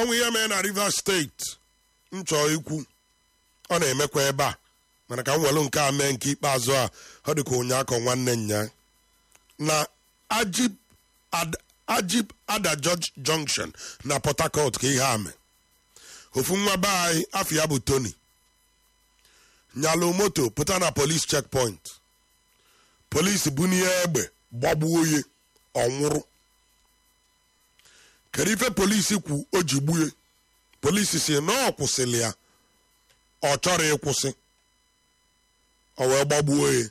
ọnwụ ihe mere na rivers steeti nchọ ikwu ọ na-emekwa ebe a mana ka m welu nke a mee nke ikpeazụ a ọ dị ka ụnyaakọ nwanne nya na ajib Ad- ajib ada George junction na port harcourt ka ihe a mee ofu nwa be anyị afọ ya bụ tony nyalụ moto pụta na polis checkpoint polisi bunye egbe gbagbuo oye ọnwụrụ kedu ife polisi kwu o ji gbue polisi si na ọ kwụsịrị ya ọ chọrọ ịkwụsị ọ wee gbagbuo ya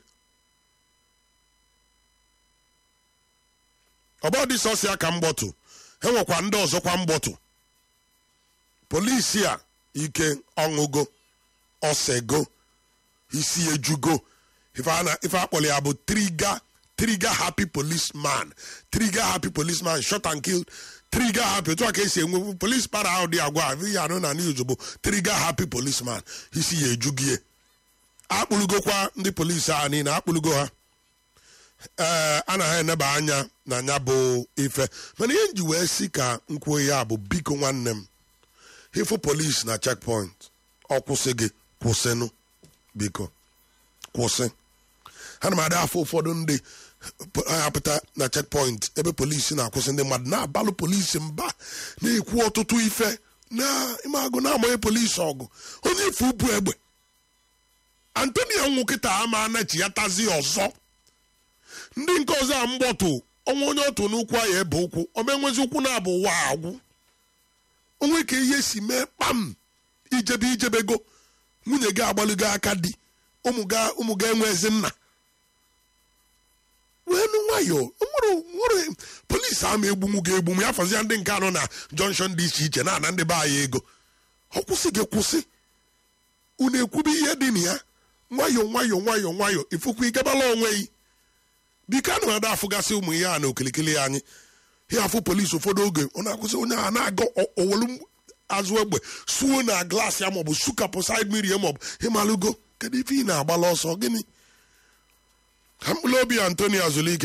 ọbọdị sọsịa ka mgbọtụ e nwekwa ndị ọzọkwa mgbọtụ polisi a ike ọṅụgo ọsego isi ejugo ife a na- ife akpọrọ ya bụ trigger trigger happy policeman trigger happy policeman shot and kill trigger happy otu a ka esi enwe police para ahụ dị agwa ahụ ihe anụ na news bụ trigger happy policeman isi ya ejugie akpụlugokwa ndị polisi a niile akpụlugo ha ee a na ha eneba anya na ya bụ ife mana ihe nji wee si ka nkwuo ya bụ biko nwanne m ịfụ polisi na checkpoint ọ kwụsị gị kwụsịnụ biko kwụsị ana m ada afọ ụfọdụ ndị po- apụta na checkpoint ebe polisi na-akwụsị ndị mmadụ na-abalụ polisi mba na-ekwu ọtụtụ ife na ịmagụ na-amanye polisi ọgụ onye ife ubu egbe antonio nwụ kịta ama anachi ya tazi ọzọ ndị nke ọzọ a mgbọtụ ọnwa onye otu n'ụkwụ a ya ebe ụkwụ omenwezi ụkwụ na-abụ ụwa agwụ onwe ka ihe si mee kpam ijebe ijebego nwunye gị agbalụgo aka di ụmụ ga ụmụ ga enwezi nna weenu nwayọọ nwere nwere polisi ama egbunwu ga egbunwu ya fọzia ndị nke anọ na jọnshọn dị iche iche na-ana ndị be anyị ego ọ kwụsị gị kwụsị unu ekwube ihe dị na ya nwayọọ nwayọọ nwayọọ nwayọọ ifukwa ịgabala onwe gị biko anụ ada afụgasị ụmụ ihe a na okilikili anyị ya afụ polisi ụfọdụ oge ọ na-akwụsị onye a na-aga o- owelu azụ egbe suo na glaasị ya maọbụ sukapụ said mmiri ya maọbụ ịmalụgo kedu ife ị na-agbala ọsọ gịnị ka mkpụrụ obi antonio azụlike